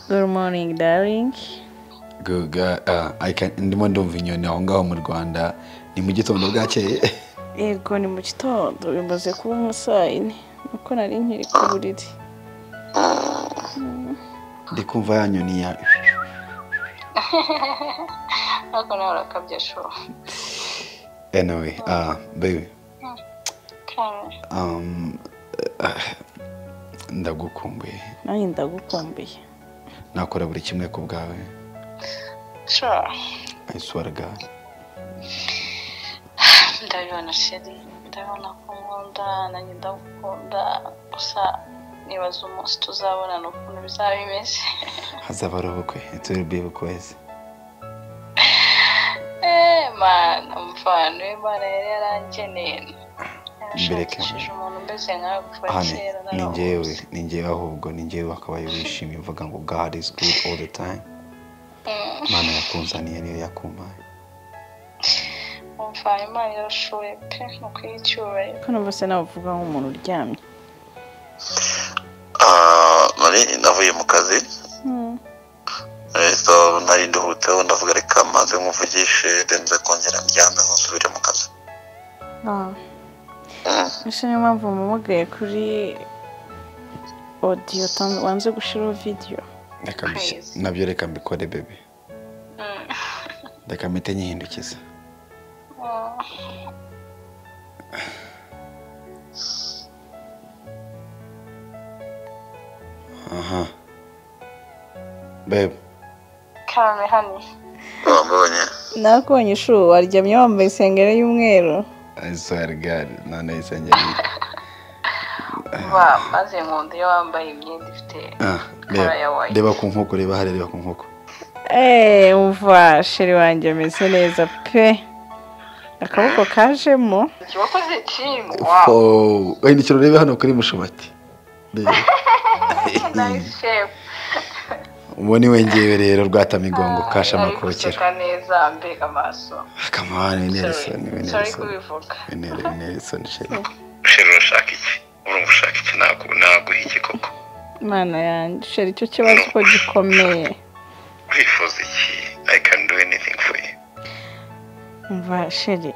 Good morning, darling. Good girl. Ah, I can- ndimo ndumva inyoni aho ngaho mu rwanda ni mu gitondo bwakeye Yego ni mu gitondo bimaze kuba umusayine nuko nari nkiri ku buriri. ndi kumva ya nyoni ya ariko nawe urakabya shuwa anyway ah, baby kare um, ah, ndagukumbuye Nanjye ndagukumbuye. nakora buri kimwe ku bwawe shuwa I swear to God. ndabibona sheri ndabibona ko nkunda nanjye ndagukunda gusa nibaza umunsi tuzabonana ukuntu bizaba bimeze hazaba ari ubukwe it will be request eee mana mvana imana yari yarangeneye yarashakishije umuntu umeze nkawe kuva hano kera ni njyewe naramuzi ni njyewe ahubwo ni njyewe wakabaye wishimye uvuga ngo god is good all the time imana yakunzaniye niyo yakumpaye mvana imana yarashoboye pe ni ukwiha icyubahiro Ko numva se nawe uvuga nk'umuntu uryamye. Ah, nari navuye mu kazi Hmm. eh, so nari nduhutseho ndavuga reka maze nkuvugishe nze kongera ndyame nsubire mu kazi Ah. Mm. Ese niyo mpamvu mpamagaye kuri audio utanze- wanze gushyiraho video. Reka mbis- Praise. nabyo reka mbikore bebe Mm. reka mpite nyihindukiza Mm. aha bebe kame hano wambonye Nakubonye ishuri waryamye wambaye isengeri y'umweru. I swear to God. none isengeri ba maze nkunda iyo wambaye imyenda ifite Ah, Color reba- ya white. reba ku nkoko reba hariya reba ku nkoko Eee umva sheri wanjye ameze neza pe akaboko kajemo wakoze jimu wawu Oh, hindukira urebe hano kuri mushumati Reba. nayisi shefu uwo ni we ngewe rero rwatamigongo kasha ari amakokero guseka neza mbega amaso kamani Sorry. nelson Sorry nelson kubivuga nelson sheri ushira urashaka iki urumva ushaka iki ntabwo naguha iki koko imana yanjye sheri icyo kibazo uko gikomeye urifuza iki i can do anything for you umva sheri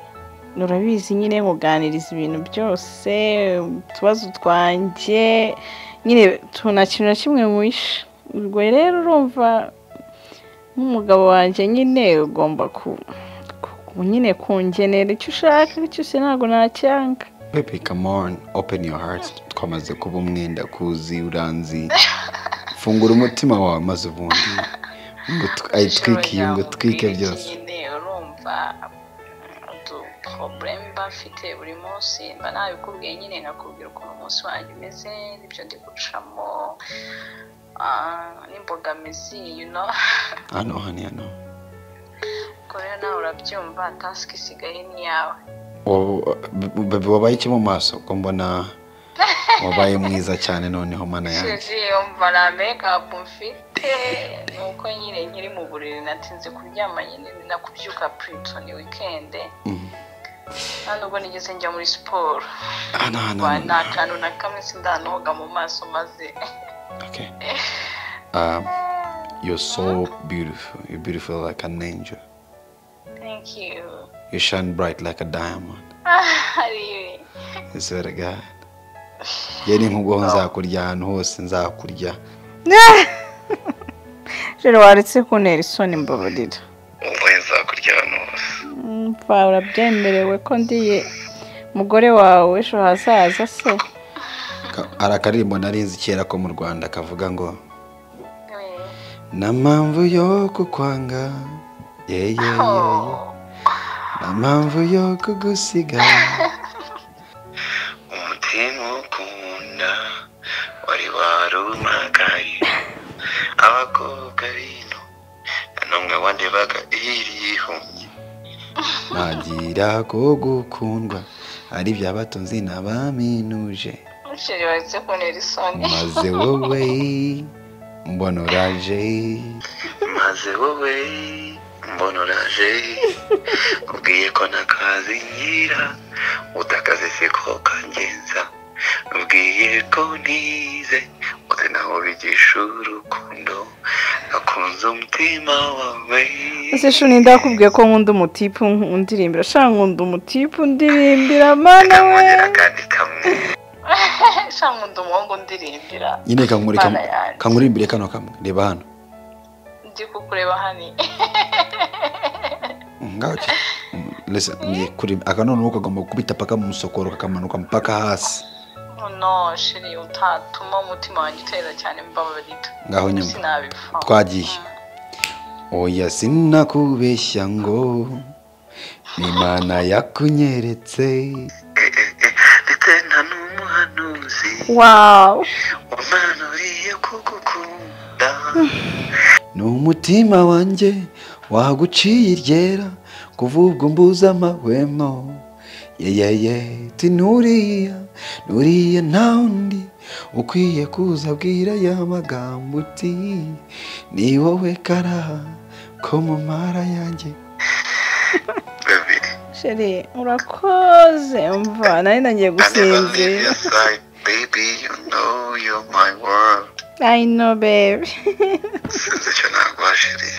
urabizi nyine nkuganiriza ibintu byose utubazo twanjye nyine tu- nta kintu na kimwe mwishe ubwo rero urumva nk'umugabo wanjye nyine ugomba ku ku- nyine kungenera icyo ushaka cyose ntabwo nacyanga Baby, come on, open your heart. Twamaze kuba umwe ndakuzi uranzi. Fungura umutima wawe maze ubundi. Ngo tw- ayitwike iyi, ngo twike byose. nyine urumva utu poroburemu mba mfite buri munsi mba nabikubwiye nyine nkakubwira ukuntu umunsi wanjye umeze n'ibyo ndi gucamo ah, n'imbogamizi you know Hano hano hano. ubwo rero nawe urabyumva tasike isigaye ni iyawe Wowe- b- Baby wabaye iki mu maso? Ko mbona wabaye mwiza cyane noneho mana yanjye. Suzy umva nta mekapu mfite nuko nyine nkiri mu buriri natinze kuryama nyine nakubyuka puritoni wikende Mhm. kandi ubwo nigeze njya muri siporo Hano hano Wa- hano. nta kantu na kamwe sindanoga mu maso maze Okay. Um, you're so beautiful. You're beautiful like an angel. thank you You shine bright like a diamond. Ariwe. I swear to God. Yari nk'ubwo nzakurya ahantu hose nzakurya. sheri waretse kuntera isoni mbabarira ubu nzakurya ahantu hose mva urabyemerewe ko ndiye umugore wawe ejo hazaza se Ka- hari akaririmbo narizi kera ko mu rwanda kavuga ngo We. nta mpamvu yo kukwanga yeye nta Oh. mpamvu yo kugusiga umutima ukunda wari warumagaye abakobwa bino nta n'umwe wandebaga irihumye ntagira ko gukundwa ari by'abatunzi n'abaminuje sheri waretse kuntera isoni maze wowe mbona uraje maze wowe mbona uraje ubwiye ko ntakazi ngira utakaze siko kangenza ubwiye ko ntize maze naho bigisha urukundo akunze umutima wawe ese shuni ndakubwiye ko nkunda umutipu ndirimbira shaka nkunda umutipu ndirimbira mana we kamugira akandi kamwe cyangwa undi umuhungu ndirimbira nyine kankuri Mana yanjye. kankuri imbere kano kamwe reba hano ndi kukureba hani ngaki listen ni kuri akanono kagomba kubita paka mu musokoro kakamanuka mpaka hasi no shiri utatuma umutima wanjye utera cyane mbabarira Ngaho nyuma. sinabipfa Twagiye. Mm. oya sinakubeshya ngo imana yakunyeretse ndetse nta n'umuhanuzi wawu umanuriye kugukunda ni umutima wanjye waguciye iryera kuva ubwo mbuza amahwemo yeyeye ti nuriya nuriya nta undi ukwiye kuza abwira ya magambo uti ni wowe karaha ko mu mara yanjye babiri sheri urakoze umva nari nagiye gusinzira aside baby you know you're my world ayino bebi sinzi icyo nagwashiriye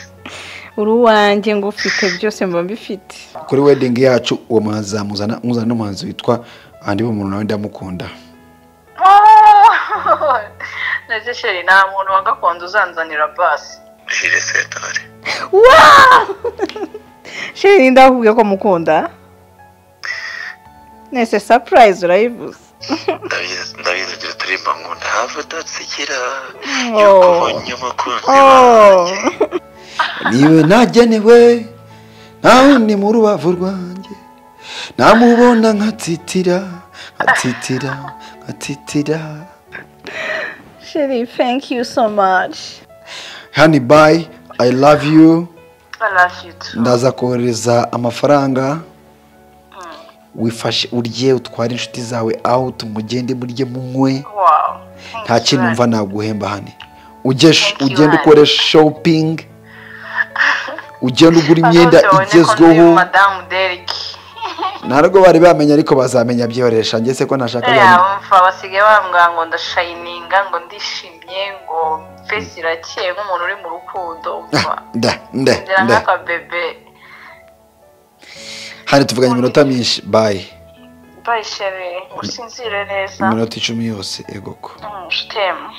uri uwanjye ngo ufite byose mba mbifite kuri wedingi yacu uwo muhanzi zamuzana muzana n'umuhanzi witwa andi umuntu nawe ndamukunda Oh! ndetse sheri nta muntu wa gakondo uzanzanira basi jire setore wawu sheri ndakubwiye ko mukunda nese sapurayizi urayivuze ndabizi ndabizi ibyo turirimba ngo ntava udatsikira Oh. yuko ubonye umukunzi Oh. wanjye niwe nagenewe nta wundi mu rubavu rwanjye namubona nkatitira nkatitira nkatitira sheri thank you so much hani bayi ayi lavu yu I love you too. ndaza kohereza amafaranga wifashe urye utware inshuti zawe aho tumugende murye munywe wow Thank nta you, kintu Rani. mva naguhemba hane ujye sh- Thank you, ugende Rani. ukore shopingi ugende ugura imyenda Abaza babone ko igezweho ndi madamu Derek ntabwo bari bamenya ariko bazamenya byoresha ngese ko ntashaka uriya abantu- wumva basigaye bambwira ngo ndashayininga ngo ndishimye ngo fesi irakeye nk'umuntu uri mu rukundo umva nda nda ngira nda nk'akabebe hano tuvuganye iminota myinshi bayi bayishere usinzire neza iminota icumi yose egoko Mm, je t'aime.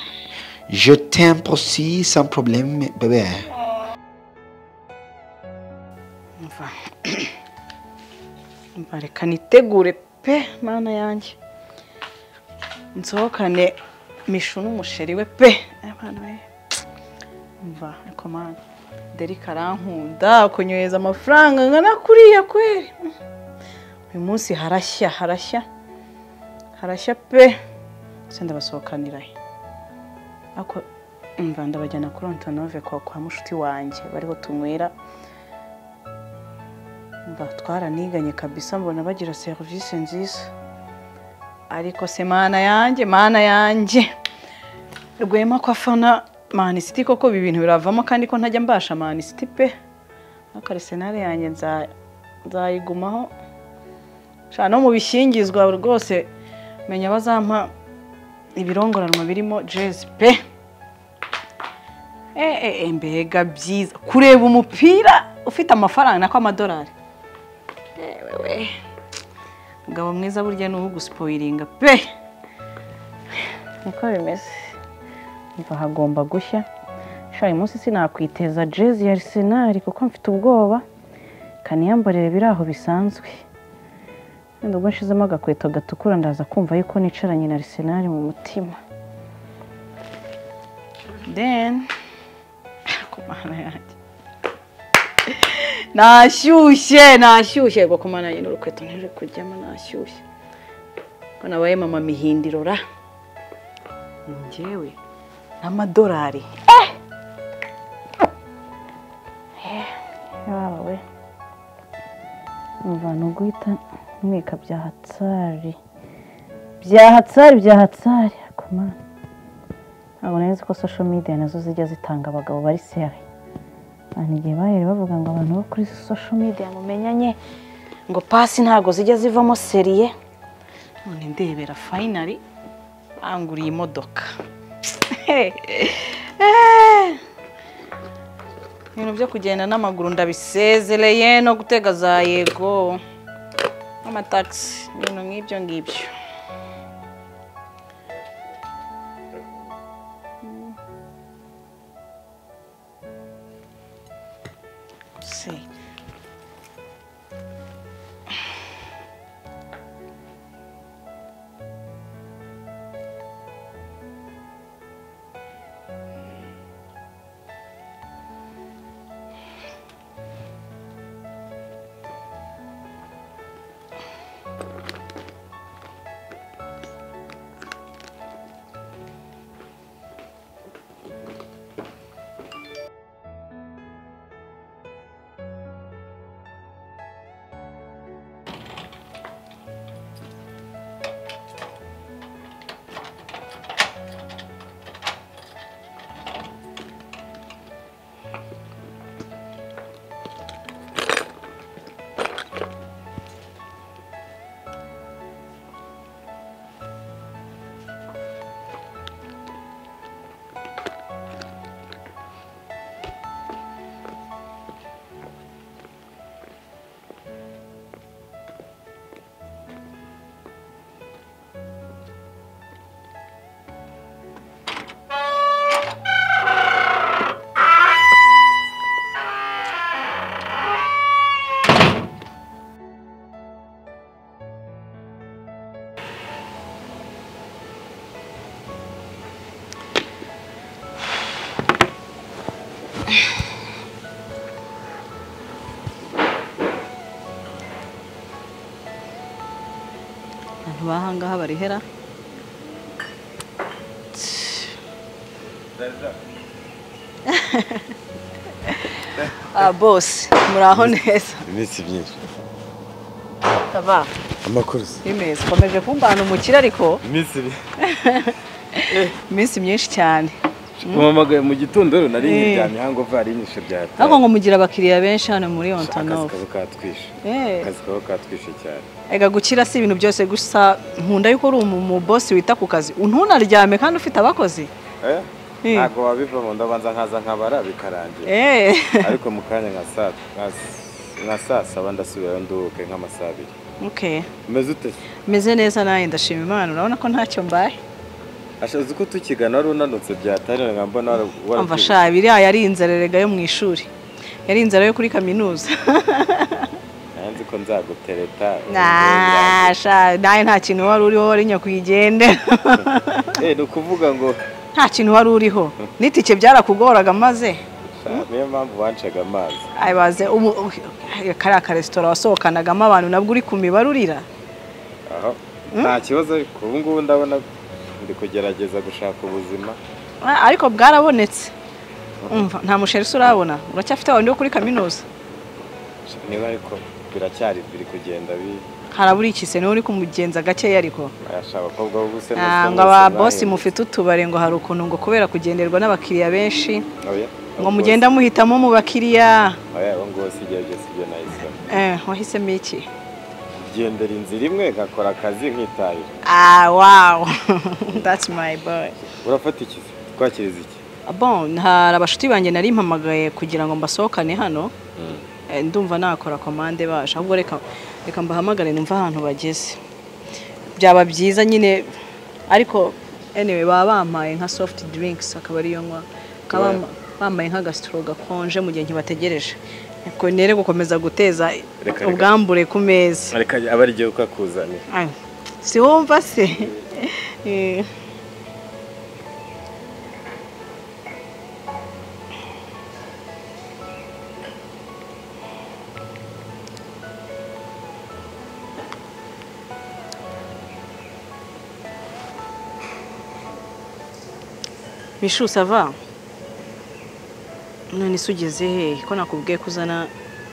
je tempo si sans problème bebe Umva. Umva, reka nitegure pe mana yanjye nsohokane mishu n'umusheri we pe abana be umva ariko mana derike arankunda akunyohereza amafaranga angana kuriya kweri uyu munsi harashya harashya harashya pe gusa ndabasohokanira he ariko umva ndabajyana kuri antonove kwa kwa mushuti wanjye bariho tunywera mba twaraniganye kabisa mbona bagira serivisi nziza ariko se mana yanjye mana yanjye rwema ko afana manisiti koko ibi bintu biravamo kandi ko ntajya mbasha manisiti pe n'akarisenari yanjye nza- nzayigumaho Sha no mu bishingizwa rwose menya bazampa ibirongoranwa birimo jezi pe Eh, eh, eh, mbega byiza kureba umupira ufite amafaranga nako amadolari ewewe mugabo mwiza burya ni uwugusipoyiringa pe niko bimeze niba hagomba gushya sha uyu munsi sinakwiteza jezi ya arisenali kuko mfite ubwoba kaniyambarire biri aho bisanzwe wenda ubwo nshizemo agakweto gatukura ndaza kumva yuko nicaranye na arisenali mu mutima then ku mana yanjye nashyushye nashyushye rwo kumana nyine urukweto ntiri kujyamo nashyushye ko nabaye mama mihindiro ra njyewe n'amadolari yawe umva ni uguhita mwika bya hatsari bya hatsari bya hatsari ku mana ntabwo nari nzi ko social media nazo zijya zitanga abagabo bari seri abantu igihe bahera bavuga ngo abantu bo kuri social media mumenyanye ngo pasi ntabwo zijya zivamo seriye none ndebera finally anguriye imodoka ibintu byo kugenda n'amaguru ndabisezereye no gutega za yego n'amatagisi ibintu nk'ibyo ngibyo se abantu bahangaha barihera ah bose muraho neza iminsi myinshi aba amakuru ni meza ukomeje kumbana umukire ariko iminsi ibiri iminsi myinshi cyane umuhamagaye mu gitondo rero nari Eh. nyiryamye hango vari nyishe bya ariko ngo mugira abakiriya benshi hano muri akazi ontonove kaba katwishe Eh. akazi kaba katwishe cyane ega gukira si ibintu byose gusa nkunda yuko uri umubosi wita ku kazi ntunaryame kandi ufite abakozi Eh? Eh. ntabwo wabivamo ndabanza nkaza nkabara bikarangira eee ariko mu kanya nka saa nka- nka saa saba ndasubirayo nduhuke nk'amasaha abiri okay umeze ute se? meze neza nawe ndashima imana urabona ko ntacyo mbaye ashaza uko tukigana wari unanutse byatanira nkambona umva sha biriya yari inzara erega yo mu ishuri yari inzara yo kuri kaminuza nanzi ko nzagutereta Nah, sha nawe nta kintu wari uriho wari nyakwigendera Eh, ni ukuvuga ngo nta kintu wari uriho n'itike byarakugoraga maze sha, niyo mpamvu wancaga amazi ayibaze ubu- kariya karesitora wasohokanagamo abantu nabwo uri ku mibare urira aho nta kibazo ariko ubu ngubu ndabona ndi kugerageza gushaka ubuzima Ah, ariko bwarabonetse umva nta musheri se urabona uracyafite abantu bo kuri kaminuza niba ariko biracyari biri kugenda bi- harabura ikise niwe uri kumugenza gakeya ariko ayasha abakobwa bo gusa Ah, ngo aba bosi mufite utubare ngo hari ukuntu ngo kubera kugenderwa n'abakiriya benshi ngo mugenda muhitamo mu bakiriya abo ngabo si igihe byose ibyo nahisemo Eh, wahisemo iki gendera inzira imwe ngakora akazi nkitahira ah wow that's my boy urafata iki se? twakiriza iki bon hari abashuti banjye nari mpamagaye kugira ngo mbasohokane hano Eh, ndumva nakora komande baje ahubwo reka reka mbahamagare numva ahantu bageze byaba byiza nyine ariko anyway baba bampaye nka soft drinks akaba ariyo nywa bakaba Ouais. bampa- bambaye nk'agasitoro gakonje mu gihe ntibategereje Ubwo nere gukomeza guteza reka. ubwambure ku meza ariko aba ari igihe ukakuzanira Ay, si wumva se Eh. Michou ça va none se ugeze hehe ko nakubwiye ko uzana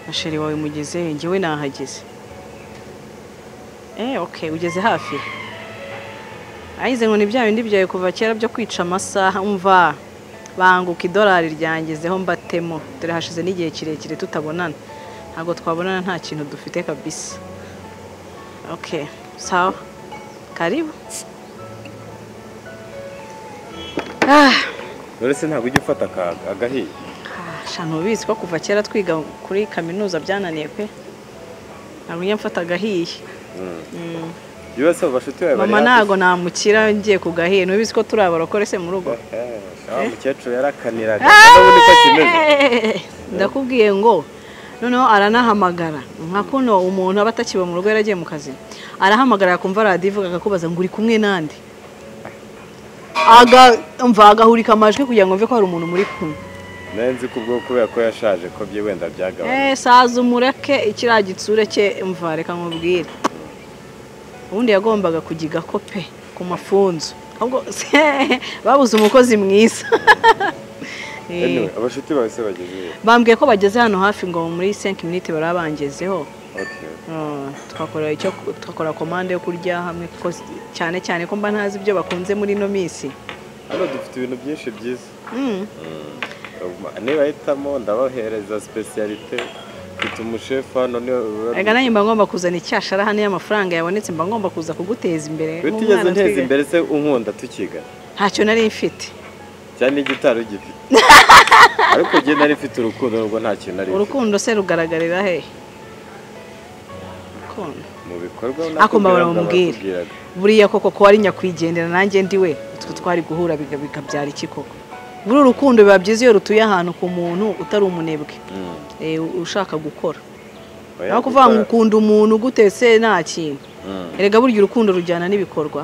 na sheri wawe mugeze hehe njyewe nahageze Eh, okay, ugeze hafi. Ayize ngo ni bya bindi byawe kuva kera byo kwica amasaha umva banguka idolari ryangezeho mbatemo dore hashize n'igihe kirekire tutabonana ntabwo twabonana nta kintu dufite kabisa okay sawa karibu uretse ntabwo ujya ufata akaga agahiye shano ubizi ko kuva kera twiga kuri kaminuza byananiye pe ntabwo njya mfata agahiye Mm. byose abo bashuti bawe mama ntago namukira ngiye ku gahiye ntubizi ko turi abarokore se mu rugo wa mukecuru yarakaniraga ubundi ko kimeze Hey! ndakubwiye ngo noneho aranahamagara nka kuno umuntu aba atakiba mu rugo yaragiye mu kazi arahamagara yakumva radiyo ivuga akakubaza ngo uri kumwe nande agamva agahurika amajwi kugira ngo mve ko hari umuntu muri kumwe nawe nzi ko ubwo kubera ko yashaje ko bye wenda byagabanutse Eh, saza umureke ikiriya gitsure cye mva reka nkubwire ubundi yagombaga kugiga ko pe ku mafunzo ahubwo se babuze umukozi mwiza Eh. Anyway, abashuti bawe se bageze iyo bambwiye ko bageze hano hafi ngo muri 5 minutes baraba bangezeho okay Ah, tugakora icyo tugakora komande yo kurya hamwe kuko s- cyane cyane ko mba ntazi ibyo bakunze muri ino minsi hano dufite ibintu byinshi byiza Mm. nibahitamo ndabahereza sipesiyalite mfite umushefu hano niwe uba- Ega nanjye mba ngomba kuzana icyashara hano y'amafaranga yabonetse mba ngomba kuza kuguteza imbere utigeze nk'umwana nteza twiga- imbere se unkunda tukigana ntacyo nari mfite cyane n'igitaro ugifite ariko njye nari mfite urukundo nubwo nta kintu nari mfite urukundo se rugaragarira he Urukundo. mu bikorwa Ako mbabara nakubwiraga, bamubwire. barakubwiraga. buriya koko ko wari nyakwigendera nanjye ndiwe utwo twari guhura biga- bikabyara iki koko buri urukundo biba byiza iyo rutuye ahantu ku muntu utari umunebwe Mm. eh, ushaka gukora Oya, naho kuvuga ngo gukora- ukunda umuntu ugutetse nta kintu Mm. erega burya urukundo rujyana n'ibikorwa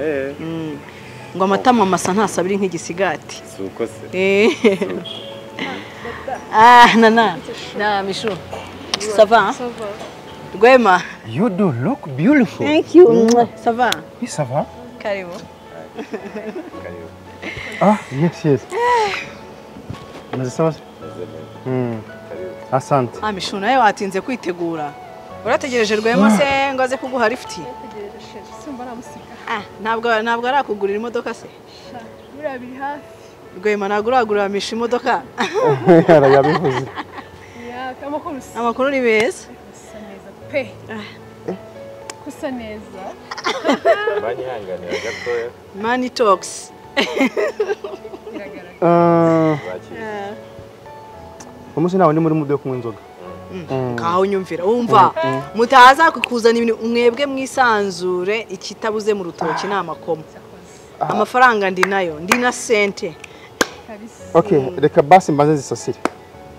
Eh, Mm. ngo amatama amasa ntasabire nk'igisigati si uko se Eh. ah nana na mishu sava rwema You do look beautiful. thank you sava Oui, ça va. karibu Karibu. Ah, yes, yes. Unazisema wapi? Meze neza. Mm. Karibu. Asante. ah mishu nawe watinze kwitegura urategereje rwema se ngo aze kuguha lifuti Ah, ntabwo ntabwo arakugurira imodoka se buriya biri hafi rwema ntabwo uragurira mishu imodoka Arayabivuze. ya kama ko rusa amakuru ni meza rusa neza pe kusa neza banyihanganira gatoya mani tokisi biragaragara Ah, bakiriye umunsi nawe ndi muri mudo yo kunywa inzoga. ngaho unyumvira wumva mutaza kukuzana ibintu umwebwe mwisanzure ikitabuze mu rutoki ni amakoma amafaranga ndi nayo ndi na sente kabisa Okay, reka basi mbanze zisasire.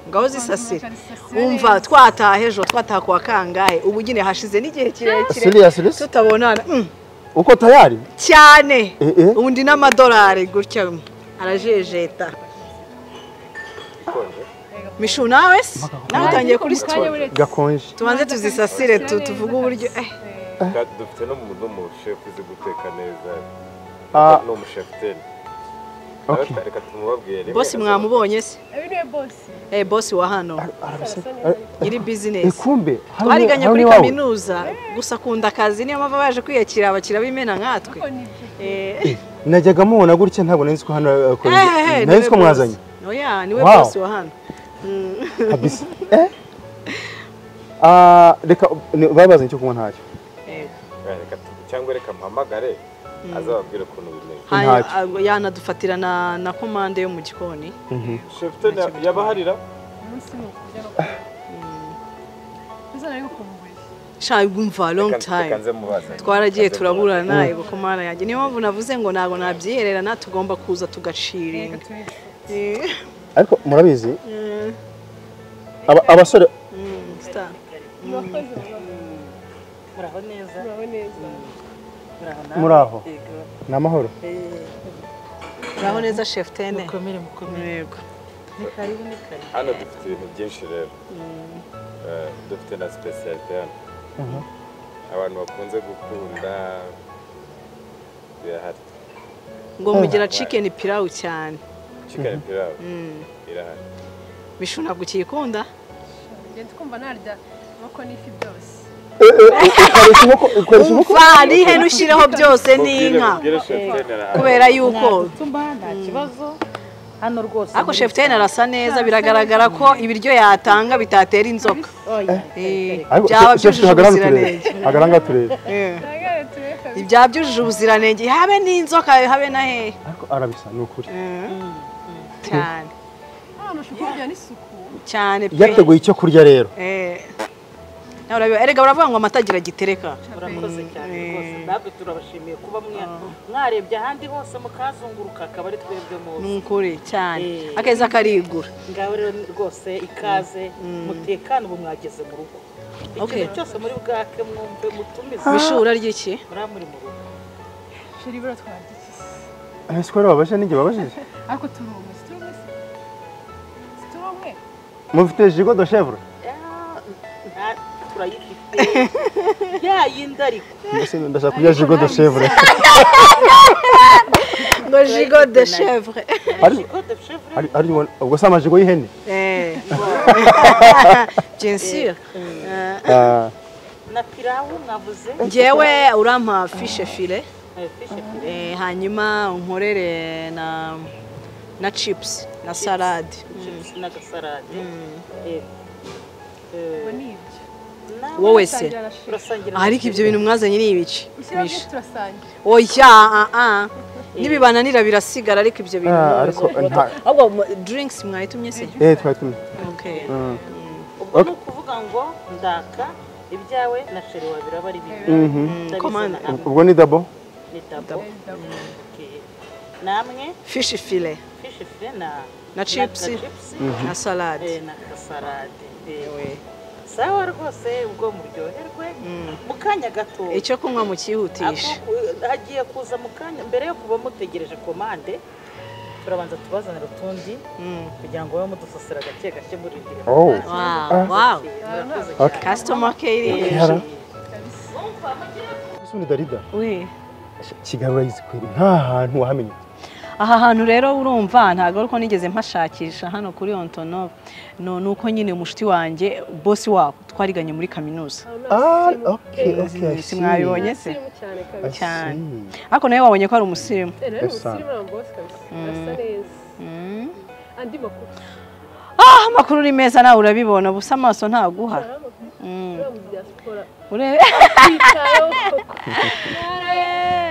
ngaho zisasira Zisasira wumva twataha ejo twataha kwa kangahe ubu nyine hashize n'igihe kirekire Serious, serious? tutabonana Mm, Uko tayari? cyane Eh, eh. ubu ndi n'amadolari gutya arajejeta mishu nawe se nawe utangiye kuri Kanya sitoro buretse. Gakonje. tubanze tuzisasire tu- tuvuge uburyo eh Kandi dufite n'umuntu n'umushefu uzi guteka neza Ah. ni umushefuteri Okay. reka tumubabwire rimwe bosi mwamubonye se Uyu niwe bosi eh bosi wa hano nyiri Eh, bizinesi kumbe hao ni- twariganye hao kuri ni wawe? kaminuza gusa akunda akazi niyo mpamvu baje kwiyakira abakira b'imena nkatwe ko nibyo Eh, Najyaga mubona gutya ntabwo nari nzi ko hano akorera. eh, Nari niwe nzi ko boss. mwazanye. oya niwe Wow. bosi wa hano Kabisa. Eh? Ah, reka ni- babazanye icyo kunywa ntacyo. Eh, Eh, reka tu- cyangwa reka mpamagare azababwire ukuntu bimeze hanyuma, Ntacyo. ah, yanadufatira na na komande yo mu gikoni shefuteri yabaharira umunsi ni ukurya no kunywa kuzana ariko kumubiri shagumva long Reka- reka time nze mubaze. twaragiye Reka nze mubaze. turaburana nawe komanda yanjye niyo mpamvu navuze ngo ntabwo nabyihererana tugomba kuza reka tugaciringa turicu Eh, Ariko murabizi eh, aba- abasore mm, star. murakoze muraho muraho neza muraho ni amahoro uraho neza chef tene mukomere mukomere yego hano dufite ibintu byinshi rero Eh, dufite na sipesiyalite hano abantu bakunze gukunda birahari ngo mugira chicken pilau cyane cikani pilawu irahari bishu ntabwo ukiyikunda ngenda twumva narya amako n'ifi byose ukoresha umwuko ukoresha umwuko umva nihe nushireho byose n'inka mubwire shefuteri kubera yuko Tumba nta kibazo hano rwose ariko chef tene arasa neza biragaragara ko ibiryo yatanga bitatera inzoka oya Eh, ariko byaba shefute byujuje hagarara turebe ubuziranenge hagarara turebe Eh, Ntago ibya byujuje ubuziranenge habe n'inzoka habe na hehe ariko arabisa ni ukuri cyane hano ushobora kugira n'isuku cyane pe yateguye icyo kurya rero Eh. Nawe urabiba- erega baravuga ngo amata agira gitereka murakoze cyane Mm. rwose natwe turabashimiye kuba mwa- mwarebye ahandi hose mukazunguruka akaba ari twebwe muzi ni ukuri cyane Eh. akeza karigura ngaho rero ni rwose ikaze mutekane ubu mwageze mu rugo Okay. ikintu cyose muri bwake mwumve mutumize ibishura ry'iki muraba muri mu rugo sheri buriya twagiye ese ko babaje n'ijye babajije ariko turi umwe si turi umwe se? si turi umwe mufite jigo do shevure Ah, nta- turayifite ya yindi ariko mbese ndashaka kurya jigo do shevure ngo jigo de chevre Ari- Jigo de chevre. Ari- ari ubona- ubwo si amajigo y'ihene bien sûr Eh, Ah, na pilawu mwavuze njyewe urampa fishe file Eh, fish and chips. Eh, hanyuma unkorere na na chips na salade Chips n'agasarade Eh, ubu eh, ni ibyo nawe wowe se Tangira na sheri. turasangira ariko ibyo bintu mwazanye ni ibice ishyira Bisha. byinshi turasangira oya ah, ah. nibibananira birasigara ariko ibyo bintu Ah, mubizi. ariko nta- ahubwo mu- drinks mwayitumye se eh twari tumwe okay Mm. ubwo ni ukuvuga ngo ndaka ibyawe na sheri wawe biraba ari bibiri Mhm. Ndabizana komande. hamwe. ubwo ni dabo ni dabo Okay. namwe fish file fish fire na na chips na chipsi, na eh, salade na kasarade eh. sawa rwose ubwo muryoherwe mu kanya gato icyo kunywa mukihutisha Ako- hagiye kuza mu kanya mbere yo kuba mutegereje komande turabanza tubazanira utundi kugira ngo babe mudusasira gake gake murindire Oh. Wow, wow. murakoze Okay. cyane customer care Ihara. kabisa ese undi darida we kigarura yizikwiri nta hantu wahamenya aha hantu rero urumva ntabwo ariko nigeze mpashakisha hano kuri ontono no ni uko nyine umushuti wanjye bosi wabo twariganye muri kaminuza Ah, okay, okay, I see. simwabibonye se sirimu cyane I kabisa cyane. see. ariko nawe wabonye ko ari umusirimu Eh, rero ubu Esa. sirimu arangose kabisa arasa neza andi makuru ah amakuru ni meza nawe urabibona ubusa amaso ntaguha hari amakuru Mm. uriya mu diaspora urebe twitayeho koko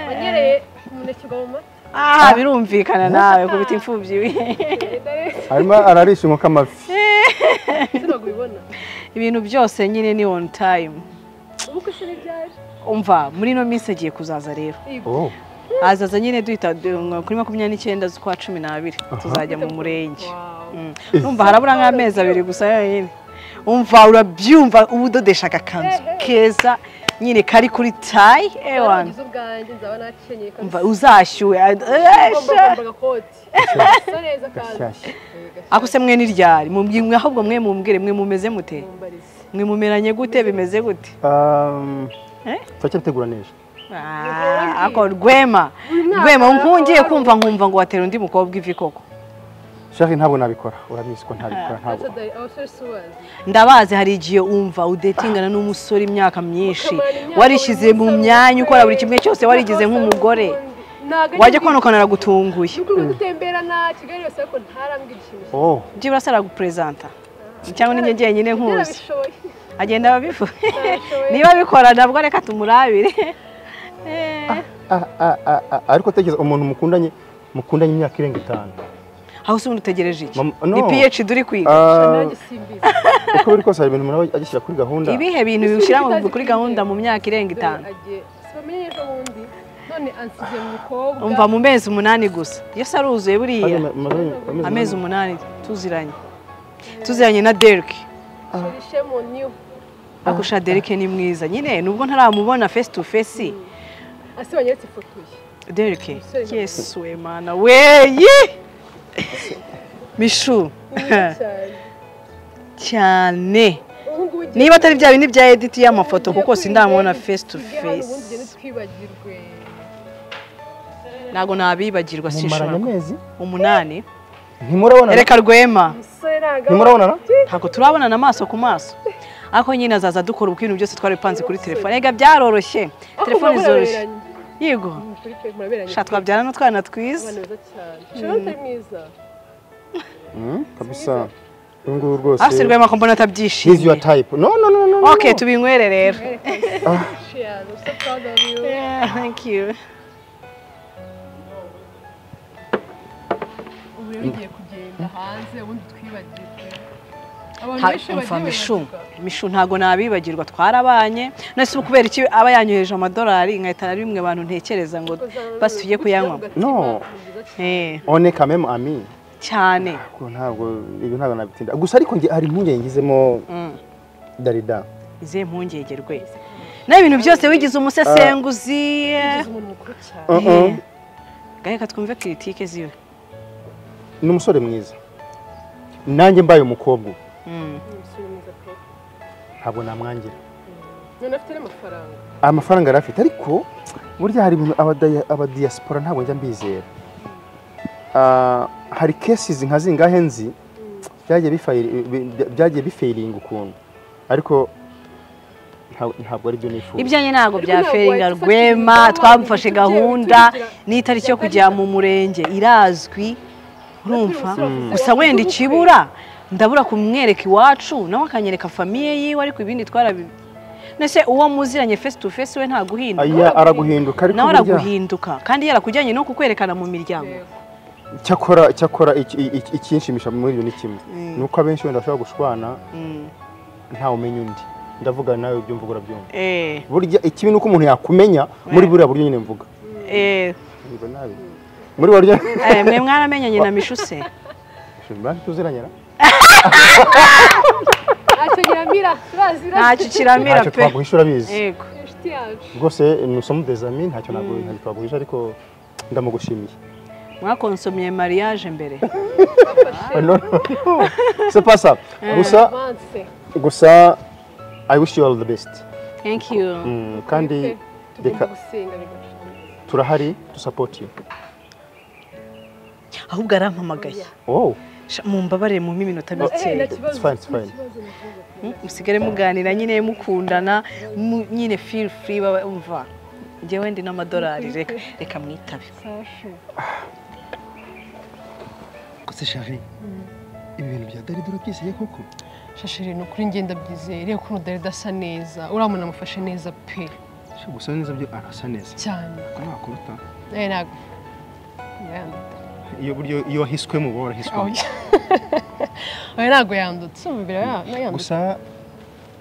wanyereye umunekirwa mu mata ah birumvikana nawe kubita imfubyi we ugenda rero arimo ararisha inkoko amafi ese ntabwo ubibona ibintu byose nyine ni on time ubu ko ishuri ryaje umva muri ino minsi agiye kuzaza rero Oh, azaza nyine duhita du- kuri makumyabiri n'icyenda z'ukwa cumi n'abiri tuzajya mu murenge Mm. numva harabura nk'amezi abiri gusa yonyine umva urabyumva uba udodesha agakanzu keza nyine kari kuri tayi ewana warangiza ubwanjye nzaba nakenyeye umva uzashyuwe ad- eh, ugomba sha- kwambara agakoti gasa neza kandi gashyashya ako se mwe ntiryari mumbwi- mwe ahubwo mwe mumbwire mwe mumeze mute mumbarize mwe mumeranye gute bimeze gute Um, Eh? turacyabitegura neza Ah, ako rwema rwema nkungiye kumva nkumva ngo watera undi mukobwa ivi koko shari ntabwo nabikora urabizi ko ntabikora ntabwo Saturday abasore si ubazi ndabazi hari igihe umva udetingana n'umusore imyaka myinshi Ukamara imyaka warishyize mu uri myanya umusore, ukora buri kimwe cyose warigize nk'umugore Ntabwo ari wajya ibi- konokana aragutunguye Nukuri uri gutembera na Kigali yose ariko ntarambwira ikintu oh ibyo burasa aragupurezanta cyangwa ninjye njyenyine nkuzi Yarabishoboye. agenda ababivuga Yarabishoboye. niba bikora nabwo reka tumurabire ah, ah, ah, ah, ariko tekereza umuntu mukundanye mukundanye imyaka irenga itanu aho se ubundi utegereje iki Mama- no. ni PH duri kwiga Ah, Naragisimbiza. uko biri kose hari ibintu umuntu aba agishyira kuri gahunda ibihe bintu bishyira mu- kuri gahunda mu myaka irenga itanu Dore agiye sibamenye ejo bundi none ansize mu mukobwa umva mu mezi umunani gusa iyo se aruzuye buriya Maze- maze- maze- amezi umunani tuziranye tuziranye na Derek shirishe mu new akurusha Derek ni mwiza nyine nubwo ntaramubona face to face asi banyeretse ifoto ye Derek Umusore. yesu we mana weyi mishu Ni mwiza cyane cyane ubu ngubu ugiye- niba atari bya bindi bya edit y'amafoto ugiye kuko kwiga, sindamubona face to tujye ahantu ubundi face ugende twibagirwe ntabwo nabibagirwa mumaranye sinshobora ku- amezi umunani ntimurabonana reka rwema umusore ntabwo ntimurabonana ntabwo turabonana amaso ku maso ariko nyine azaza dukora ubwo ibintu byose twari bipanze kuri telefone reka byaroroshye telefone zoroshye yego muraberanye sha twabyarana utwana twiza abana beza cyane shobora utari mwiza Mm, kabisa uyu nguyu rwose afite rwema ko mbona He's your atabyishimiye type no no no no no, ok no. tubinywere rero cheers. I'm so proud of you. Yeah, thank you. ubu rero ugiye kugenda hanze ubundi twibagirwe abantu Ha- benshi umva bagiye mishu bibagiwe mishu ntabwo nabibagirwa twarabanye none se ubu kubera iki aba yanyoheje amadolari nkahita na bimwe abantu ntekereza ngo basi tujye kuyanywa no Eh, one kamemu ami cyane ko ntabwo ibyo ntabwo nabitinda gusa ariko nge hari impungenge ngizemo Mm. darida izihe mpungenge rwe nawe ibintu byose wigize umusesenguzi ugize umuntu mukuru cyane Uh-uh. Eh. gaheka twumve kiritike ziwe ni umusore mwiza nanjye mbaye umukobwa ubu, Mm. ni umusore mwiza pe ntabwo namwangira none afite n'amafaranga amafaranga yari afite ariko burya hari ibintu abadaya- abadiyasipora ntabwo njya mbizera Ah, hari kesizi nka zingahe nzi byagiye bifayiri- bi- byagiye bifayiringa ukuntu ariko nta- ntabwo ari byo nifuza ibyanjye ntabwo Ariko bya ntabwo feringa wabifashe rwema ingamba, twamufashe ibintu byari gahunda biturutse- n'itariki yo kujya mu murenge irazwi urumva gusa wenda ikibura ndabura kumwereka iwacu nawe akanyereka famiye yiwe ariko ibindi twarabi nese uwo muziranye face to face we ntaguhinduka aya araguhinduka ariko nawe burya- araguhinduka kandi yarakujyanye no kukwerekana mu miryango cyakora cyakora iki- iki- ikinshimisha muri ibyo ni kimwe ni uko abenshi wenda bashobora gushwana Mm. ntawe umenya undi ndavuga nawe ibyo mvuga urabyumva eh burya ikibi ni uko umuntu yakumenya muri buriya buryo nyine mvuga eh Mvuga nabi. muri buryo eh, mwe mwaramenyanye na mishuse tuziranyara ntacyo nyiramira turazi ntacyo kiramira ntacyo pe twaguhisha urabizi yego inshuti yacu rwose ni usomo dezami ntacyo ntabwo ntacyo twaguhisha ariko ndamugushimiye mwakonsomye mariage mbere Ah, no, no, no. c'est pas ça gusa avanse gusa i wish you all the best thank you Mm, kandi tugomba reka gusenga bigashoboka turahari to support you ahubwo arampamagaye oh Sha, mumbabare mu iminota Eh, nta mike kibazo, It's fine, it's nta fine. kibazo, nta kibazo. musigare muganira nyine mukundana mu- nyine feel free baba umva njyewe ndi n'amadolari reka reka mwitabe Sasha, kose shari ibi bintu bya darida urabyizeye koko shashiri ni ukuri ngenda byizeye reba ukuntu dore udasa neza uriya muntu amufashe neza pe Sha, gusa neza byo arasa neza cyane ko nakuruta Eh, ntabwo yanduta iyo buryo iyo wahiswemo uba aho warahiswemo oya ntabwo yandutse umva biraba yandutse gusa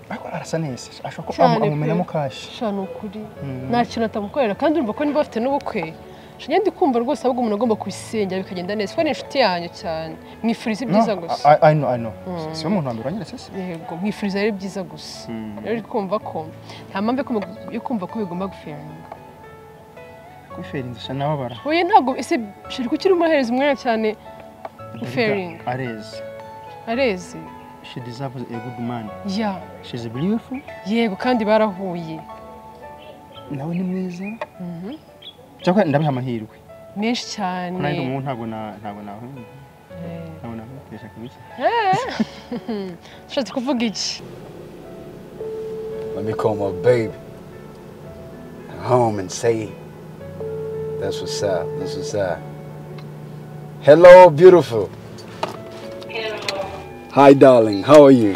ariko arasa neza ashobora ko Cyane amu- amumenamo pe. kashi sha ni ukuri nta kintu atamukorera kandi urumva ko niba bafite n'ubukwe sha ngenda kumva rwose ahubwo umuntu agomba kubisengera bikagenda neza kuko ni inshuti yanyu cyane mwifuriza ibyiza No, gusa I- I- I know, I know. Si- siwe umuntu wa mbere wanyeretse se yego mwifuriza ari byiza gusa Mm. rero uri kumva ko nta mpamvu yo kumva- yo kumva ko bigomba guferinga kuri feringi sha nababara oya ntabwo ese shari kuki urimo uhereza umwanya cyane Fairing. arezi areze she deserves a good man ya she is beautiful yego kandi barahuye nawe ni mwiza cyakora ndabiha amahirwe menshi ko cyane nanjye ndi umuhungu ntabwo na- ntabwo nawe Eh. ntabwo nabitesha kubiki ushatse kuvuga iki Let me call my baby home and say, that's what's up, that's what's up. Hello, beautiful. Hi, darling, how are you?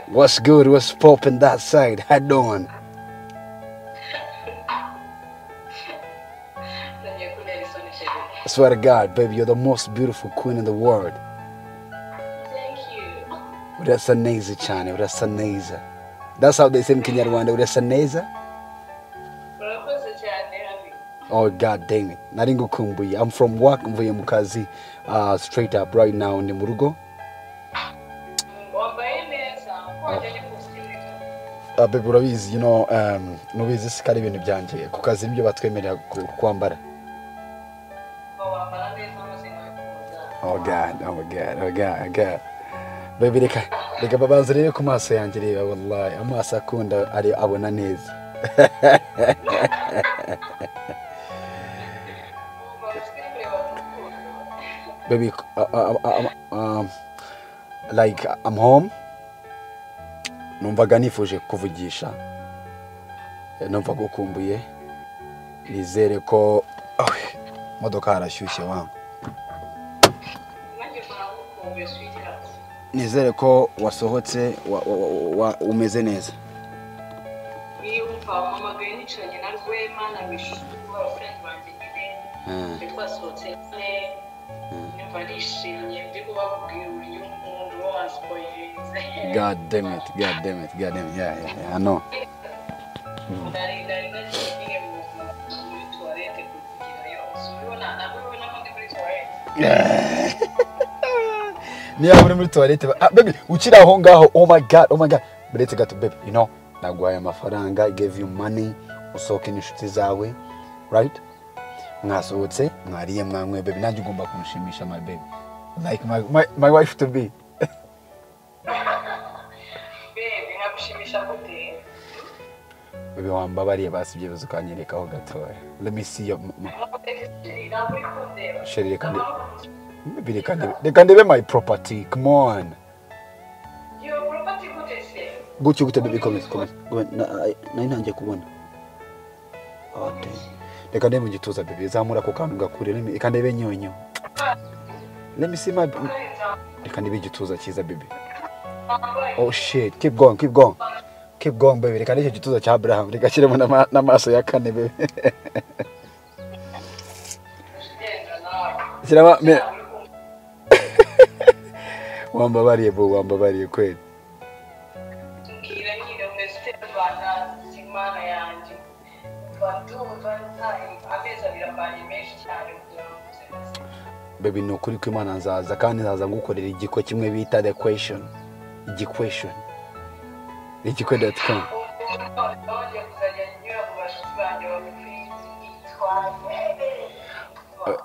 What's good? What's poppin' that side? How doing? I swear to God, baby, you're the most beautiful queen in the world. urasa neza cyane urasa neza that's how they say in kinyarwanda urasa neza oh god damn it nari ngukumbuye i'm from work mvuye mu kazi uh, straight up right now ndi mu rugo uh, babe urabizi you know um, nubizi si kari ibintu byanjye ku kazi nibyo batwemerera ku- kwambara Oh God, oh God, oh God, oh God. Baby, reka, reka babanza rebe ku maso yanjye reba wallahi amaso akunda ari abona neza. Baby, uh, uh, uh, uh, um, like I'm home. Numvaga nifuje kuvugisha. Numva gukumbuye. Nizere ko oh, modoka harashyushye wangu. nizere ko wasohotse wa- wa- wa- wa- umeze neza twamuhamagaye nicaranye na rwema na bishu abafuranyi banjye nyine twari twasohotse nyine nyumva ndishimye ndi kubabwira uburyo umuntu uba wansipoyirize god damn it god damn it god damn it yeah yeah yeah i know nari nari nagiye nyine mu- muri tuwarete kugerayo ubibona ntabwo ubibona ko ndi muri tuwarete niba uri muri tuwarete ba- ah, baby ukiri aho ngaho oh my god oh my god buretse gato baby you know naguhaye amafaranga I gave you money usohoke n'inshuti zawe right mwasohotse mwariye mwanyweye baby nanjye ugomba kumushimisha my baby like my, my, my wife to be bebe nkagushimisha gute baby wambabariye basi ibyemezo ukanyerekaho gatoya let me see your m- m- ntabwo uri- ntabwo uri kundeba Sheri, reka nde- baby, reka ndebe- reka ndebe my property come on iyo roboti gute se gutyo gute baby komeza komeza Komeza. Na- na- nari ntangiye kubona Ah, damn. reka ndebe mu gituza baby zamura ako kantu gakure Let me- reka ndebe nyonyo let me see my reka ndebe igituza cyiza baby oh shit keep going keep going keep going baby reka ndebe icyo gituza cya abraham reka ashyiremo n'ama- n'amaso ya kane baby shyiramo me- wambabariye bo wambabariye kweli mbwira nyine mbese rwanda imana yanjye ndumva nta- amezi abiri avanye menshi cyane kugira ngo nze nze. baby ni ukuri ko imana nzaza kandi nzaza ngukorera igikwe kimwe bita the question igikweshon igikwe dot com ubu nongeye kuzajya nyura mu bashuti banjye bamupira itwaye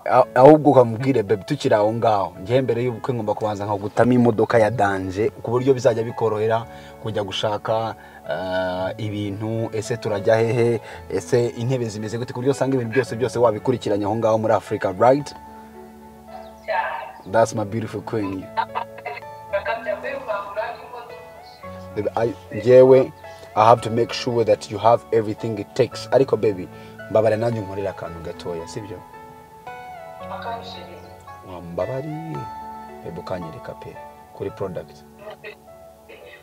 Ah, ahubwo ukamubwire baby tukiri aho ngaho njyewe mbere y'ubukwe ngomba kubanza nkagutamo imodoka ya danje ku buryo bizajya bikorohera kujya gushaka ah, ibintu ese turajya hehe ese intebe zimeze gute ku buryo usanga ibintu byose byose wabikurikiranye aho ngaho muri afurika right cyane that's my beautiful queen bakajya kuyivangura n'imodoka I- njyewe i have to make sure that you have everything it takes ariko baby mbabara nanjye unkorere akantu gatoya sibyo akabishiriza wambabariye baby ukanyereka pe kuri product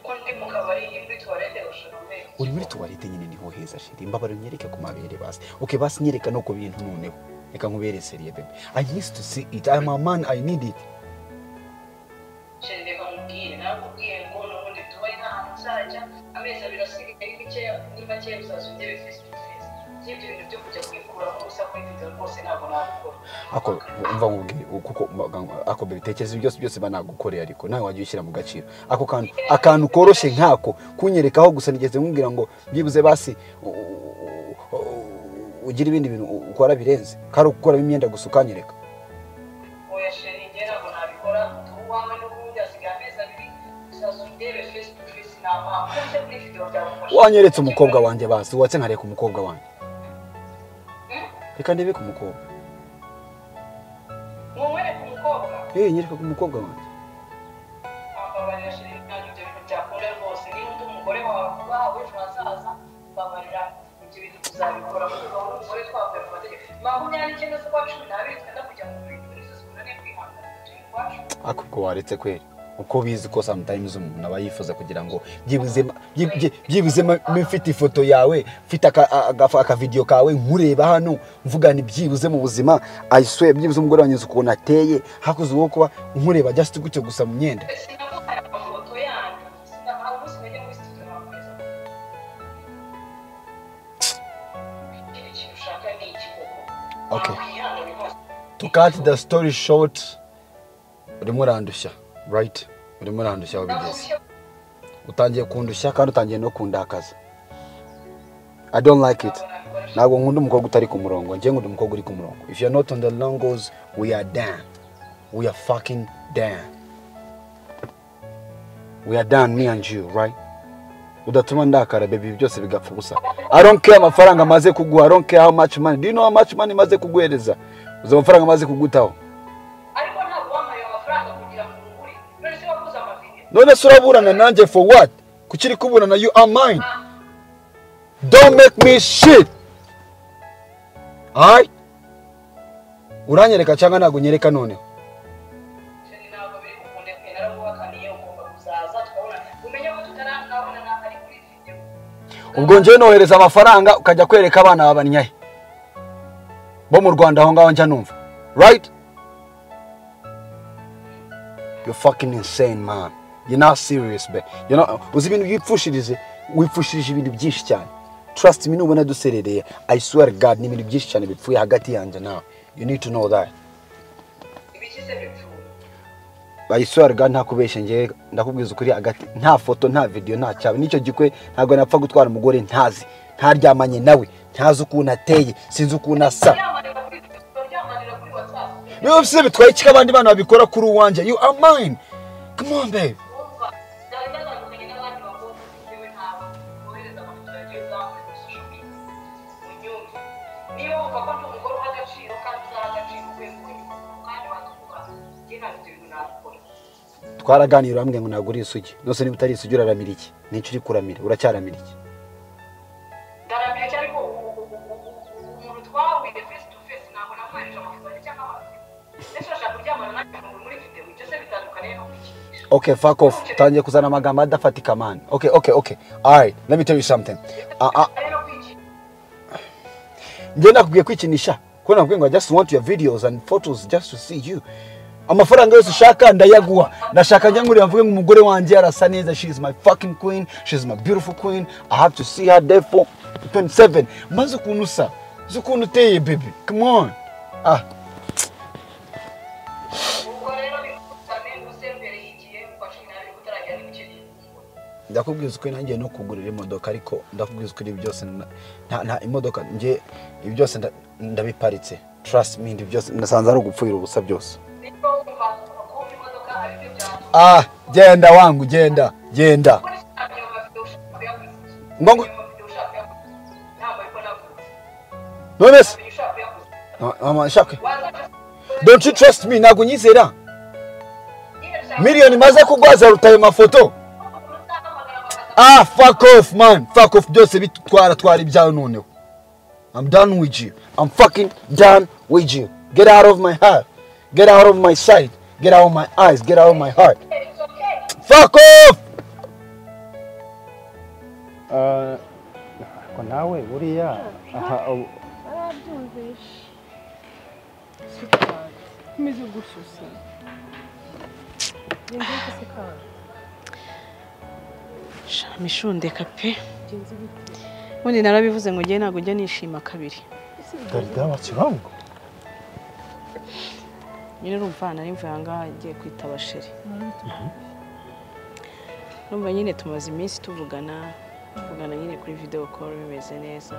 ko ndi mu kabari ndi muri tuwarete gushaka amezi uri muri tuwarete nyine niho heza shiri mbabara unyereke ku mabere basi okay basi nyereka no ku bintu noneho reka nkubere seriye baby i need to see it i'm a man i need it shenge bamubwire nawe ubwiye ngo n'ubundi tubaye n'ahantu uzajya amezi abiri asigaye makeya ni makeya bizaza ugere fesi tu fesi by'ibyo bintu byo kujya kwikuraho ubusa kuri video rwose ntabwo nabikora ako mva nkubwire kuko mba- ako baby tekereza ibyo byose byose banagukoreye ariko nawe wajya ushyira mu gaciro ako kantu akantu koroshye nkako kunyerekaho gusa nigeze nkubwira ngo byibuze basi u- u- u- ugire ibindi bintu u- ukora birenze kari ugukuramo imyenda gusa ukanyereka oya shenge njye ntabwo nabikora ubu wawe n'ubundi hasigaye amezi abiri bizaza ugere fesi tu fesi ntampamvu ujye muri video byagufasha wanyeretse umukobwa wanjye basi watse nkareka umukobwa wanjye reka ndebe ku mukobwa mumwereke umukobwa eh nyereka ku mukobwa wanjye akabarira shenge ntabwo ibyo bintu byakunda rwose niba undi umugore wawe wawe ejo hazaza babarira ibyo bintu tuzabikora kuko uba umugore twavuye ku mategeko mpamvu myanya icyenda z'ukwa cumi n'abiri twenda kujya mu bintu nizo zikoranye kwihangana turi ukwacu ariko ubwo waretse kwera uko bizi ko sometimes umuntu aba yifuza kugira ngo byibuze ma- byi- byi- byibuze ma- mbe mfite ifoto yawe mfite aka- a- agafa- akavidiyo kawe nkureba hano mvugana byibuze mu buzima I swear byibuze umugore wanjye uzi ukuntu ateye hakuze uwo kuba nkureba just gutyo gusa mu myenda sinamuhaye amafoto yanyu sinamuhaye umunsi najya muri studio nkamwiza ikindi kintu ushaka ni iki koko Okay. kwihangana rwose to cut the story short urimo urandushya right urimo urandushya wabigeze utangiye kundushya kandi utangiye no kundakaza i don't like it ntabwo nkunda umukobwa utari ku murongo njye nkunda umukobwa uri ku murongo if you're not on the long goals we are down we are fucking down we are down me and you right udatuma ndakara baby byose bigapfa ubusa i don't care amafaranga maze kuguha i don't care how much money do you know how much money maze kuguhereza uzi amafaranga maze kugutaho ariko ntabwo wampaye amafaranga kugira ngo ngure none se waguze amavideo none se uraburana nanjye for what kukiri kuburana you are mine don't make me shit alright uranyereka cyangwa ntabwo unyereka noneho Shani ntabwo biri kukunde twe narabubakaniye ugomba kuzaza tukabona umenya ko tutaranabonana ari kuri video ubwo njye nohereza amafaranga ukajya kwereka abana babanyaye bo mu rwanda aho ngaho njya numva right you fucking insane man you're not serious be you know uzi ibintu byipfushirize wipfushirije ibintu byinshi cyane trust me nubona duserereye i swear god ni ibintu byinshi cyane bipfuye hagati yanjye nawe you need to know that bayiswarga nta kubeshya ngewe ndakubwiza ukuri hagati nta foto nta videwo nta cyaba n'icyo gikwe ntabwo napfa gutwara umugore ntazi ntaryamanye nawe ntazi ukuntu ateye sinzi ukuntu asa niba bise bitwaye iki ko abandi bana babikora kuri uwanjye you are mine come on babe twaraganira urambwira ngo ntabwo uri isugi nose niba utari isugi uraramira iki nicyo uri kuramira uracyaramira iki ndaramira cyane ko umuntu twahuye face to face ntabwo namwohereje amafaranga cyangwa amazina ndetse urashaka kuryamana nanjye umuntu muri videwo ibyo se bitandukaniye no kukigisha okay fuck off utangiye kuzana amagambo adafatika man okay okay okay alright let me tell you something ah ah njye nakubwiye kwikinisha ko nakubwiye ngo i just want your videos and photos just to see you amafaranga yose ushaka ndayaguha ndashaka njya ngurira mvuge ngo umugore wanjye arasa neza she is my fucking queen she is my beautiful queen i have to see her therefore 27 maze ukuntu usa uzi ukuntu uteye baby come on ah ubwo rero bikusane ubuse mbere y'igihe kwa cumi n'abiri utaragera n'ibice by'inkungu ndakubwiza ukuri nanjye no kugurira imodoka ariko ndakubwiza ukuri ibi byose na- nta nta imodoka njye ibi byose nda- ndabiparitse trust me ibi byose nasanze ari ugupfuira ubusa byose niko wumva kubona imodoka ari byo byawe ah genda wangu genda genda kuko nishaka iyo mavidewo ushaka kuyaguza Ngo- ngo- iyo mavidewo ushaka kuyaguza ntabwo ariko naguze none se iyo ushaka kuyaguza Ah, mama shaka waza don't you trust me ntabwo unyizera nyine ushaka miliyoni maze kugwaza ruta ayo mafoto umuntu uzahamagara bakaza ah fuck off man fuck off byose bitwara twara ibyawe noneho i'm done with you i'm fucking done with you get out of my heart get out of my sight get out of my eyes get out of my heart it's okay fuck off ariko nawe buriya aha ubu- arabyumvishe nkomeze gushyushya ngenzi w'igisekara mishundeka pe ngenzi w'igisekara ubundi narabivuze ngo ngewe ntabwo njya nishima kabiri darida wakirango nyine urumva nari mvuye aha ngaha ngiye kwitaba sheri numva nyine tumaze iminsi tuvugana tuvugana nyine kuri video call bimeze neza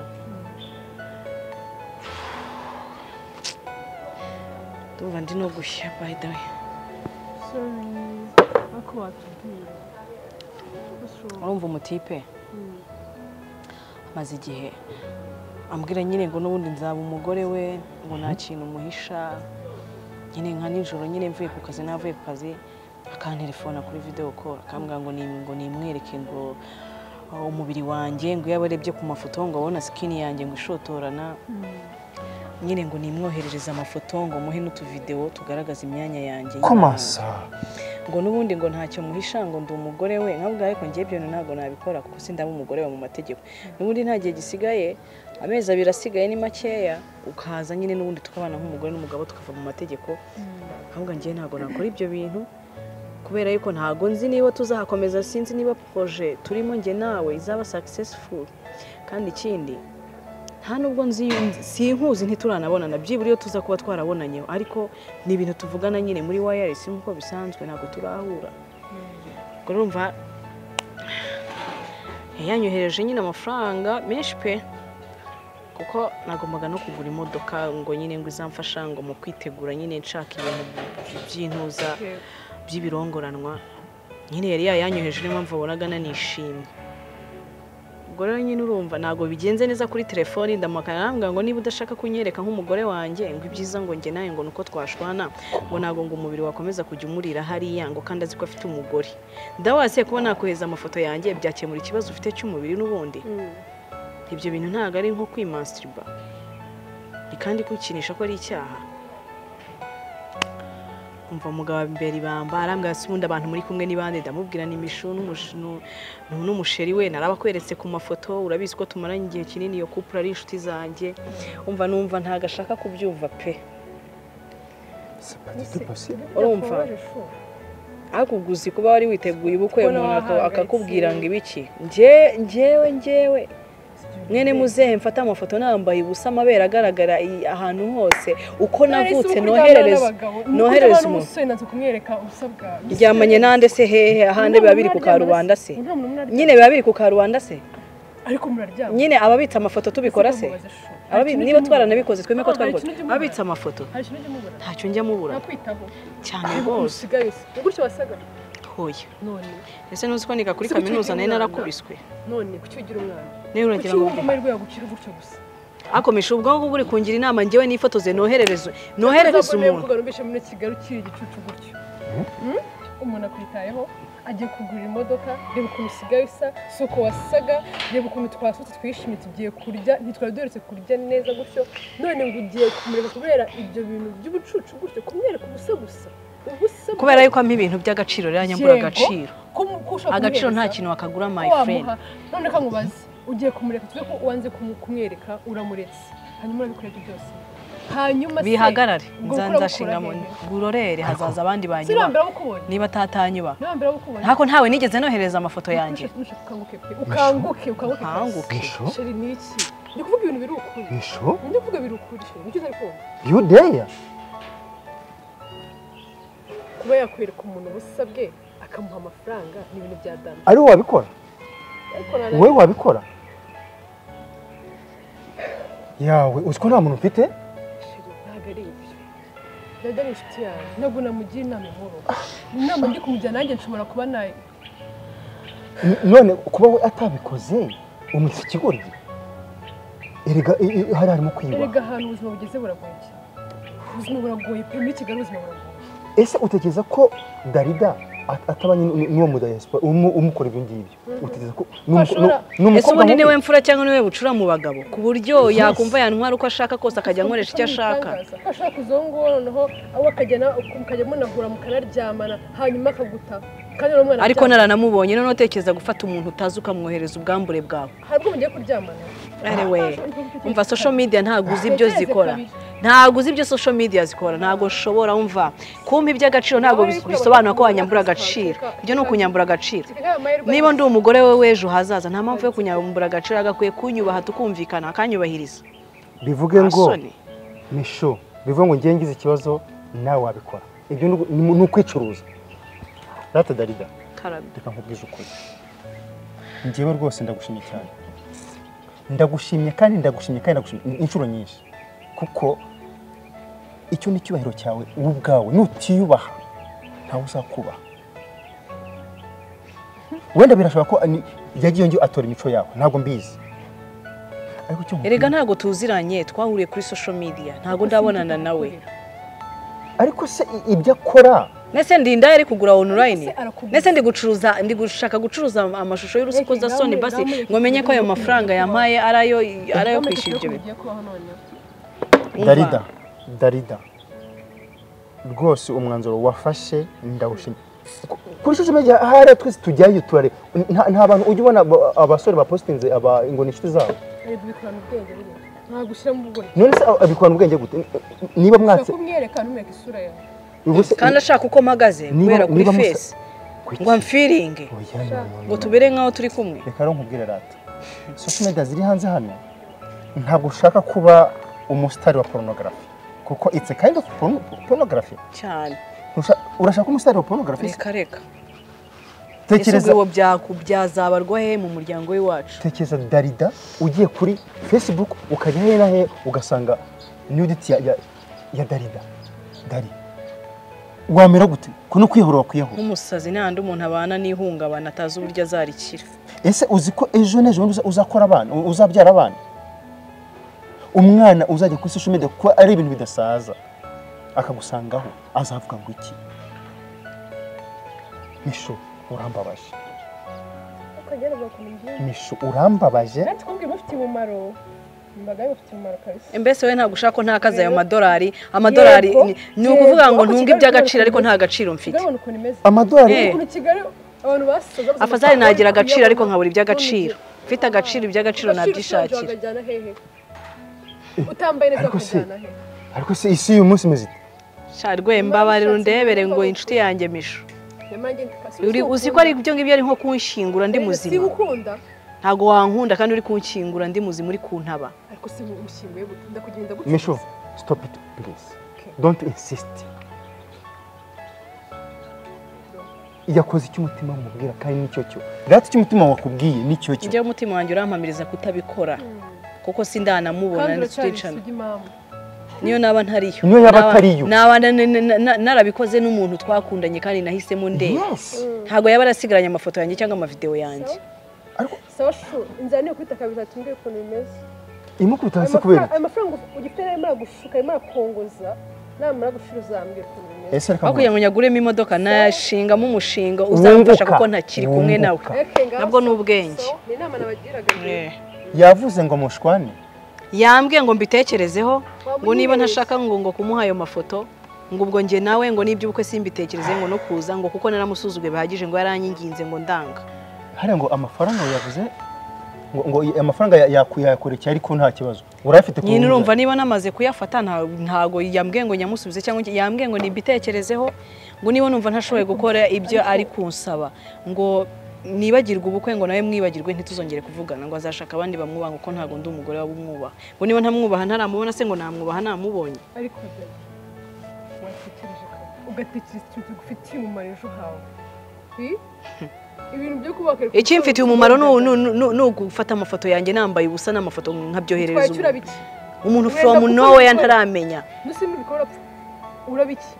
ndumva ndi no gushya by the way ariko watubwira urumva umutipe amaze igihe ambwira nyine ngo n'ubundi nzaba umugore we ngo nta kintu umuhisha nyine nka nijoro nyine mvuye ku kazi navuye ku kazi akantelefona kuri video call akambwira ngo ni- ngo nimwereke ngo uh, umubiri wanjye ngo iyo abarebye ku mafoto ngo abona skin yanjye ngo ishotorana nyine ngo nimwoherereze amafoto ngo muhe n'utuvideo tugaragaza imyanya yanjye komasa ngo n'ubundi ngo ntacyo muhisha ngo ndi umugore we nkabwa ariko njye ibyo ntabwo nabikora kuko sindaba umugore we mu mategeko n'ubundi nta gihe gisigaye amezi abiri asigaye ni makeya ukaza nyine n'ubundi tukabana nk'umugore n'umugabo tukava mu mategeko nkabwa njye ntabwo nakora ibyo bintu kubera yuko ntabwo nzi niba tuzahakomeza sinzi niba proje turimo njye nawe izaba successful kandi ikindi nta nubwo nzi sinkuzi ntituranabonana byibura iyo tuza kuba twarabonanye ariko ni ibintu tuvugana nyine muri wireless nk'uko bisanzwe ntabwo turahura ubwo urumva yanyohereje nyine amafaranga menshi pe kuko nagombaga no kugura imodoka ngo nyine ngo izamfasha ngo mu kwitegura nyine nshaka ibintu by'intuza by'ibirongoranwa nyine yari yayanyoheje niyo mpamvu wabonaga nanishimye ubwo rero nyine urumva ntabwo bigenze neza kuri telefoni ndamuhamagara arambwira ngo niba udashaka kunyereka nk'umugore wanjye ngo ibyiza ngo njye nawe ngo nuko twashwana ngo ntabwo ngo umubiri wakomeza kujya umurira hariya ngo kandi azi ko afite umugore ndawase kuba nakohereza amafoto yanjye byakemura ikibazo ufite cy'umubiri n'ubundi ibyo bintu ntabwo ari nko kwimansitiriba ni kandi kwikinisha ko ari icyaha umva umugabo imbere ibamba arambwira ati ubundi abantu muri kumwe n'ibande ndamubwira ni imishu n'umush- nu- nu- n'umusheri we narabakweretse ku mafoto urabizi ko tumaranye igihe kinini iyo kupura ari inshuti zanjye umva numva ntago ashaka kubyumva pe urumva ariko ubwo uzi kuba wari witeguye ubukwe Kubona umuntu aka- wahangayitse. akakubwira ngo ibiki Nje- njyewe njyewe mwene muzehe mfata amafoto nambaye ubusa amabere agaragara i- ahantu hose uko navutse noherereza noherereza umuntu umusore naza kumwereka usabwa ryamanye nande se hehe ahandi biba biri ku karubanda se nyine biba biri ku karubanda se ariko muraryama nyine ababitse amafoto tubikora se Ababi- niba twaranabikoze tweme ko Ah, hari twabikoze ikintu cy'umugore. ababitse amafoto hari ikintu ujya umubura ntacyo njya mubura nakwitaho cyane Ahubwo rwose usigaye si gutyo wasaga hoya none ese ntuzi ko niga kuri Ese kuki kaminuza nari ugira umwana? narakubiswe none kuki ugira umwana nawe kuki uragira ngo wumva amahirwe yagukira gutyo gusa akomeje ubwo ngubwo uri kungira inama njyewe nifotoze noherereze noherereze Uzabona umuntu uvuga numvise muri Kigali ukiri igicucu gutyo Hmm? umuntu akwitayeho agiye kugurira imodoka reba ukuntu usigaye usa si uko wasaga reba ukuntu twasutse twishimye tugiye kurya ntitwari duherutse kurya neza gutyo none ngo ugiye kumureka kubera ibyo bintu by'ubucucu gutyo kumwereka ubusa gusa ubusa gusa. kubera yuko ampa ibintu by'agaciro rero nyambura Yego, agaciro kumu- ko ushobora agaciro nta kumuhereza. kintu wakagura my Ko friend wamuha none ka nkubaze ugiye kumureka tuve ko wanze kumu- kumwereka uramuretse hanyuma urabikora ibyo byose hanyuma se, bihagarare ubwo nza bukora nzashinga mu bukura hehe? ngurorere hazaza abandi banyura sinambira bukubonye niba atatanyuba sinambira bukubonye ntako ntawe nigeze nohereza amafoto yanjye ukanguke pe ukanguke ukanguke Ukanguke. pe. sheri ni iki ndi kuvuga ibintu biri ukuri Nisho? ndi kuvuga biri ukuri sheri nicyo utari kumva You there? kuba yakwereka umuntu ubusa bwe akamuha amafaranga ni ibintu bya dame Ari wowe wabikora? ariko nana Wowe wabikora? Yawe uzi ko nta muntu mfite? sheri ntabwo ari ibyo dada ni inshuti yawe ntabwo namugira inama inkuru inama ndi kumujyana nanjye nshobora kuba nayo N- None kuba we atabikoze umutse ikigoryi? Erega i- i- hari harimo kwiba. erega ahantu ubuzima bugeze buragoye cyane ubuzima buragoye pe muri kigali ubuzima buragoye Ese utekereza ko Darida at- ataba nyine n'uwo mu diaspora umu- umukora ibyo ngibyo? Utekereza ko ni umu- Ashobora- ni ese umukobwa ubundi niwe mubi? mfura cyangwa niwe bucura mu bagabo ku buryo yakumva yantwara uko ashaka kose akajya ankoresha icyo ashaka Ko ashaka kuzongora noneho aho akajya na- mukajya munahura mukanaryamana hanyuma akaguta kandi uwo mwana ariko naranamubonye none utekereza gufata umuntu utazi ukamwohereza ubwambure bwawe hari ubwo mugiye kuryamana arewe umva social media ntabwo uzi ibyo zikora ntabwo uzi ibyo social media zikora ntabwo nshobora umva kumpa iby'agaciro ntabwo bis- bisobanura ko wanyambura agaciro ibyo ni ukunyambura agaciro niba ndi umugore we w'ejo hazaza nta mpamvu yo kunyambura agaciro agakwiye kunyubaha tukumvikana akanyubahiriza Bivuge ngo Asoni. Nisho, bivuga ngo ngiye ngize ikibazo nawe wabikora. Ibyo ni ugu- ni ni ukwicuruza. Rata Darida. karame reka nkubwije ukuri njyewe rwose ndagushimye cyane ndagushimye kandi ndagushimye kandi ndagushimye inshuro nyinshi kuko icyo ni icyubahiro cyawe wowe ubwawe nutiyubaha ntawe uzakubaha wenda birashoboka ko ani- yagiye yongera atora imico yawe ntabwo mbizi ariko icyo nkubwira- erega ntabwo tuziranye twahuriye kuri social media ntabwo ndabonana nawe ariko se i- ibyo akora Nese ndinda yari kugura online. Nese arakugura. Nese ndi gucuruza ndi gushaka gucuruza am- amashusho y'urusuko za Sony basi ngo menye ko ayo mafaranga yampaye arayo arayo kwishyura ibyo bintu. bigiye kubaho noneho darida darida rwose umwanzuro wafashe ndawushimye Ku- kuri social media hari twese tujyayo turare nta nta bantu ujya ubona aba- abasore bapositinze aba ngo ni inshuti zabo ariko bikorana ubwenge buriya ntabwo ushyiramo ubugore none se aba- abikorana ubwenge gute N- n- niba mwatse kumwereka ntumwereka isura yawe ubuse Kandi ashaka uko mpagaze kubera kuri niba musa- face ngo amfiringe ngo tubere nkaho turi kumwe. reka rero nkubwire rata social media ziri hanze hano ntabwo ushaka kuba umusitari wa porunogarafi kuko it's a kind of porunogarafi Cyane. urashaka umusitari wa porunogarafi Reka reka. Ese tekereza ubwo byaku byazabarwa he mu muryango w'iwacu? tekereza darida ugiye kuri facebook ukajya hehe na hehe ugasanga nudity ya, ya, ya darida dari wamera gute ko no kwihora wakwiyaho Nk'umusazi n'ahandi umuntu abana n'ihungabana atazi uburyo azarikira. ese uzi ko ejo n'ejo bundi uza- uzakora abana u- uzabyara abana umwana uzajya kuri social media kuko ari ibintu bidasaza akagusangaho azavuga ngo iki misho urambabaje ukagerageza kumenya misho urambabaje natwe kubwira mufite umumaro imbaga y'abafite umumaro kabisa mbese we ntabwo ushaka ko ntakaza ayo madolari amadolari Yego, ni- ni ukuvuga yego, ngo ariko ntunge Kigali iby'agaciro rwose ariko nta gaciro mfite kigali ubona ukuntu imeze amadolari Eh. ukuntu kigali abantu basaza bazana afazari amafaranga, nagira agaciro ariko bakuyabona. nkabura iby'agaciro mfite agaciro iby'agaciro Agaciro ushonje nabyishakira wakajyana hehe utambaye neza Ariko se- wakajyana hehe ariko si isi y'uyu munsi imeze ite sha rwembabare rundebere ngo inshuti yanjye misho Nyamara njye ndikasi Uri- uzi uzi ko ukunda. ari ibyo ngibyo ari nko kunshingura ndi Rero muzima sinkukunda ntabwo wankunda kandi uri kunshyingura ndi muzima uri kuntaba ariko si umushyinguye gute ndakugenda gutya misho stop it please don't insist yakoze icyo umutima wamubwira kandi nicyo cyo rati icyo umutima wakubwiye nicyo cyo njyewe umutima wanjye urampamiriza kutabikora kuko sindanamubona kandi uracyari ntituticana isugi mama niyo naba ntariyo Niyo yaba Naba- atariyo. naba na- na- na- na- narabikoze n'umuntu twakundanye kandi nahisemo ndeba yes ntabwo yaba arasigaranye amafoto yanjye cyangwa amavidewo yanjye sawa shu inzira niyo kwita kabiri tumbwire ukuntu bimeze irimo kubita ayo hasi kubera mafaranga- ayo mafaranga ugifite nayo imara gushuka imara kongoza namara gushira uzambwira ukuntu bimeze ese reka aho kugira ngo nyaguremo imodoka nayashingamo umushinga uzamfasha Wunguka. kuko ntakiri kumwe nawe Wunguka. Eke, ngaho nabwo ni so- ubwenge. so, ni inama nabagiraga Eh. yavuze ngo mushwane yambwiye ngo mbitekerezeho ngo niba ntashaka ngo ngo kumuha ayo mafoto ngo ubwo njye nawe ngo n'iby'ubukwe simbitekereze ngo no kuza ngo kuko naramusuzuguye bihagije ngo yaranyinginze ngo ndanga hariya ngo amafaranga yavuze ngo, ngo amafaranga ya- yaku- yayakurikira ariko nta kibazo urayafite nyine rubuga? urumva niba namaze kuyafata nta- ntago yambwiye ngo nyamusubize cyangwa iki- yambwiye ngo nibitekerezeho ngo niba numva ntashoboye gukora ibyo ari kunsaba ngo nibagirwe ubukwe ngo nawe mwibagirwe ntituzongere kuvugana ngo azashaka abandi bamwubaha kuko ntabwo ndi umugore wabumwubaha ngo niba ntamwubaha ntaramubona se ngo namwubaha ntamubonye ariko dada, watekereje kare ugatekereza ikintu gifitiye umumaro ejo hawe Hi? ibintu byo kubaka ikimfitiye umumaro ni- ni- ni ni ugufata amafoto yanjye nambaye ubusa n'amafoto nkabyoherereza twakira umuntu. biki umuntu from nowhere ntaramenya ndetse n'ibikora urabiki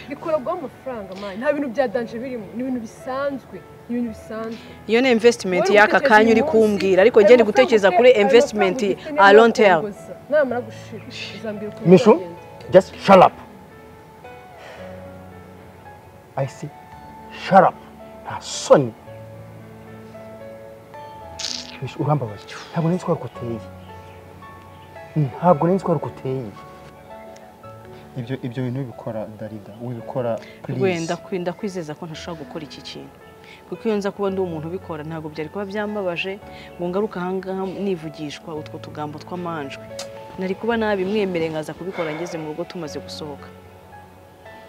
bikora bwa amafaranga mani nta bintu bya danje birimo ni ibintu bisanzwe ni ibintu bisanzwe iyo ni investment Wowe y'aka utekereza kanya uri uyu kumbwira ariko munsi, njye ndi ayo gutekereza mafaranga kuri ufite, ayo investment mafaranga ufite a niyo long term yakongoza. namara gushira uzambwira ukuntu Mishu? bizagenda. just shut up i say shut up nta soni Mishu, urambabaje ntabwo nari nzi ko ari uko uteye ntabwo nari nzi ko ari uko uteye ibyo ibyo bintu bikora darida wibikora wenda kwinda kwizeza ko ntashobora gukora iki kintu kuko iyo nza kuba ndi umuntu ubikora ntabwo byari kuba byambabaje ngo ngaruke aha ngaha nivugishwa utwo tugambo tw'amanjwe nari kuba nabimwemereye nkaza kubikora ngeze mu rugo tumaze gusohoka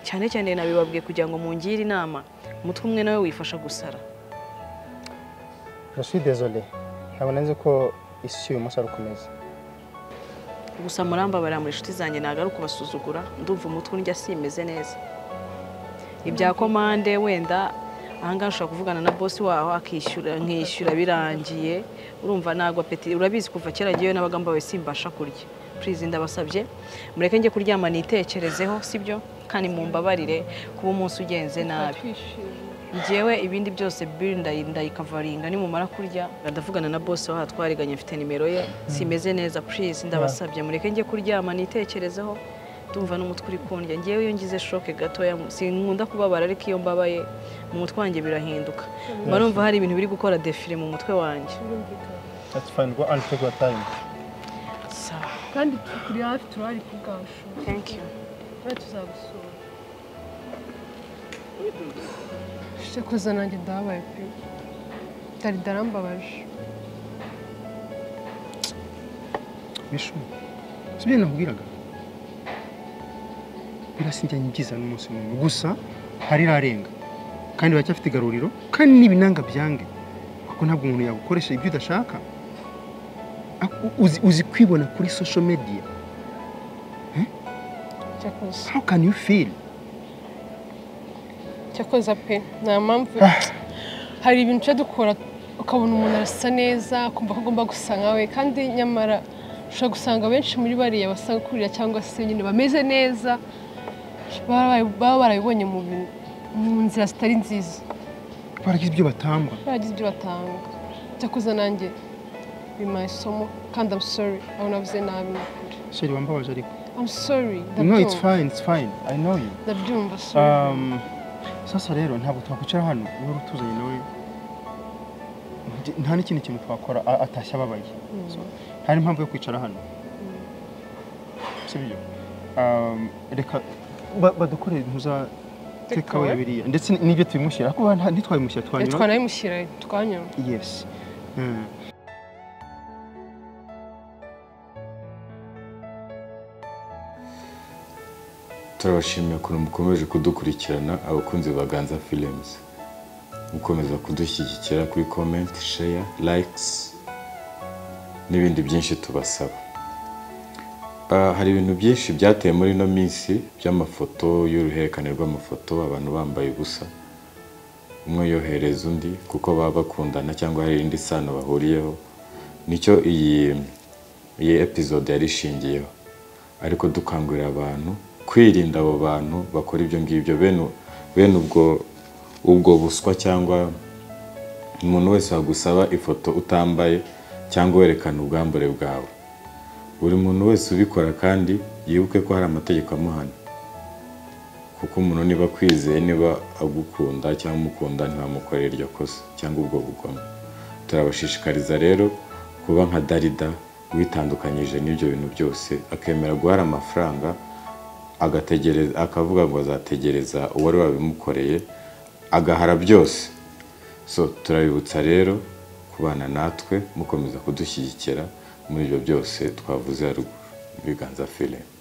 cyane cyane nabibabwiye kugira ngo mungire inama umutwe umwe nawe wifasha gusara jenoside dezole ntabwo nari nzi ko isi y'uyu munsi ari ukomeza gusa murambabarira muri inshuti zanjye ntabwo ari ukubasuzugura ndumva umutwe undya simeze neza ibya komande wenda ahangaha ushobora kuvugana na bosi waho akishyura nkishyura birangiye urumva ntabwo apeti urabizi kuva kera ngewe nabaga mbawe simbasha kurya purize ndabasabye mureke njye kuryama nitekerezeho sibyo kandi mumbabarire kuba umunsi ugenze nabi twishimye ngewe ibindi byose biri ndayi- ndayikavaringa nimumara kurya ndavugana na bosi waha twariganye mfite nimero ye simeze neza purize ndabasabye mureke njye kuryama nitekerezeho ndumva n'umutwe uri kundya ngewe iyo ngize shoke gatoya sinkunda kubabara ariko iyo mbabaye mu mutwe wanjye birahinduka mba numva hari ibintu biri gukora defire mu mutwe wanjye that's fine go and take your time sawa kandi tukuri hafi turahari kubwacu thank you kandi tuzagusura shekoza nanjye ndababaye pe dali darambabaje bishu si ibyo nakubwiraga birasindanye byiza n'umunsi n'umwe gusa hari irarenga kandi baracyafite igaruriro kandi n'ibinanga byange kuko ntabwo umuntu yagukoresha ibyo udashaka Ak- u- uzi, uzi kwibona kuri social media cyakoze how can you feel cyakoza pe nta mpamvu hari ibintu uca dukora ukabona umuntu arasa neza kumva ko agomba gusa nkawe kandi nyamara ushobora gusanga benshi muri bariya basanga kurira cyangwa se nyine bameze neza baba baba barabibonye mu bintu- mu nzira zitari nziza baragize ibyo batamba bagize ibyo batanga cyakoze nanjye bimaye isomo kandi I'm sorry aho navuze nabi ni ukuri sheri wambabaje ariko I'm sorry no it's ndabyumva fine it's fine i know you ndabyumva sorry Um, sasa rero ntabwo twakwicara hano niba utuzanye nawe nta n'ikindi kintu twakora a- atashye ababaye So, nta n'impamvu yo kwicara hano sibyo Um, reka ba- badukorere impuza tekawe ya biriya ndetse n'ibyo tubimushyira kuko nta- ntitwabimushyira twanyura twanayimushyira twanyura Yes. Mm. turabashimira ukuntu mukomeje kudukurikirana abakunzi ba ganza films mukomeza kudushyigikira kuri comment share likes n'ibindi byinshi tubasaba Ah, hari ibintu byinshi byateye muri ino minsi by'amafoto y'uruhererekane rw'amafoto abantu bambaye ubusa umwe yohereza undi kuko baba bakundana cyangwa hari indi sano bahuriyeho nicyo iyi iyi episode yari ishingiyeho ariko dukangurira abantu kwirinda abo bantu bakora ibyo ngibyo bene bene ubwo ubwo buswa cyangwa umuntu wese wagusaba ifoto utambaye cyangwa werekana ubwambure bwawe buri muntu wese ubikora kandi yibuke ko hari amategeko amuhana kuko umuntu niba akwizeye niba agukunda cyangwa umukunda ntibamukorera iryo kosa cyangwa ubwo bugomo turabashishikariza rero kuba nka darida witandukanyije n'ibyo bintu byose akemera guhara amafaranga agategereza akavuga ngo azategereza uwari wabimukoreye agahara byose so turabibutsa rero kubana natwe mukomeza kudushyigikira muri ibyo byose twavuze haruguru ibiganza filime